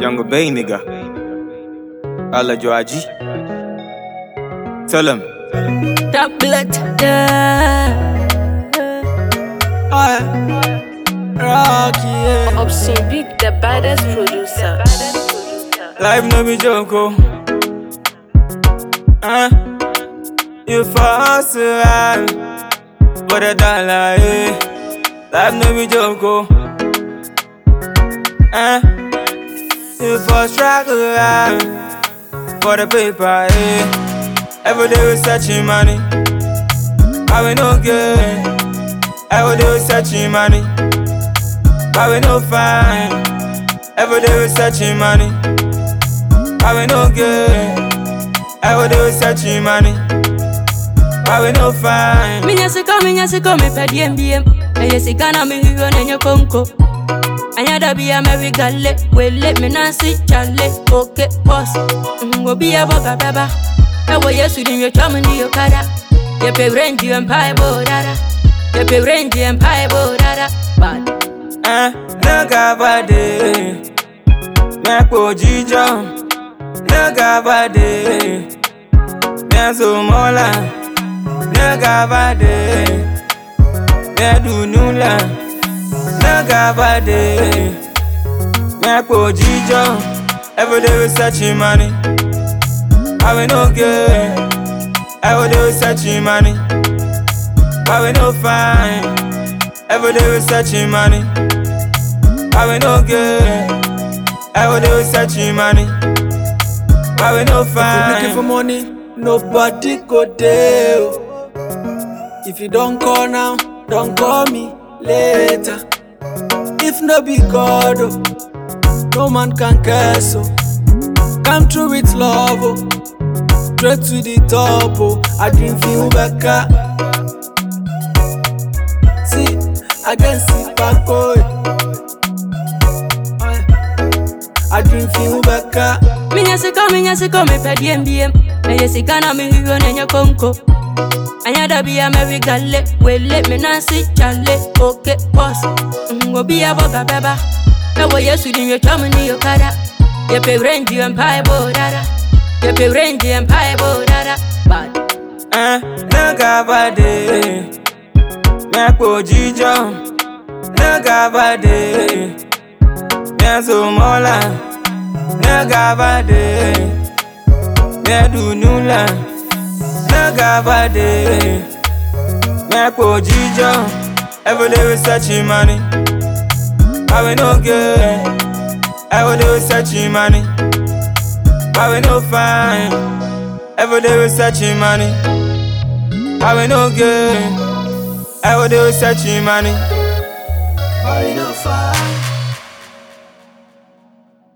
Younger Bay nigga. Alla Joaji. Tell him. That blood, yeah. Rocky, yeah. Obscene Big, the baddest producer. Life no be joke, oh. Uh, you fast around for the dollar, eh? Life no be joke, oh. Uh, you for struggle around for the paper, eh? Every day we searching money, but we no good. Every day we searching money, but we no find. Every day we searching money. Why we no good? Every day we searching money. Why we no find? Minya sika, minya sika, me pe diem diem. Eye sika na mi hiyo nenye konko. Anya da biya me we gale, wele me nansi chale, okay boss. Ngo biya boga baba. Ewo yesu ni myo chamu ni yokada. Ye pe renji empire bodara. Ye pe renji empire bodara. Bad. Eh, naga bade. Mepo jijo. Naga bade. Meso mola. Naga bade. Medu nula. Naga bade. Mepo jijo. Every day we searching money. Why we no good? Every day we searching money. Why we no find? Every day we searching money. Why we no good? Every day we searching money. Why we no If you looking for find? money, nobody go there. oh. If you don't call now, don't call me later. If no be God, oh, no man can curse. Oh. Come through with love, oh. straight to the top. Oh. I dream feel back. See, I can see back. Oh. I dream feel back. Minya sika, minya sika, me pe diem diem. Eye sika na mi hiyo nenye konko. Anya da biya me we gale, wele me nansi chale, okay boss. Ngo biya boga baba. Ewo yesu ni myo chamu ni yokada. Ye pe renji empire bodara. Ye pe renji empire bodara. Bad. Eh, naga bade. Mepo jijo. Naga bade. Meso mola. Naga bade. Medu nula. Naga bade. Mepo jijo. Every day we searching money. Why we no good? Every day we searching money. Why we no find? Every day we searching money. Why we no good? Every day we searching money. Why no fight?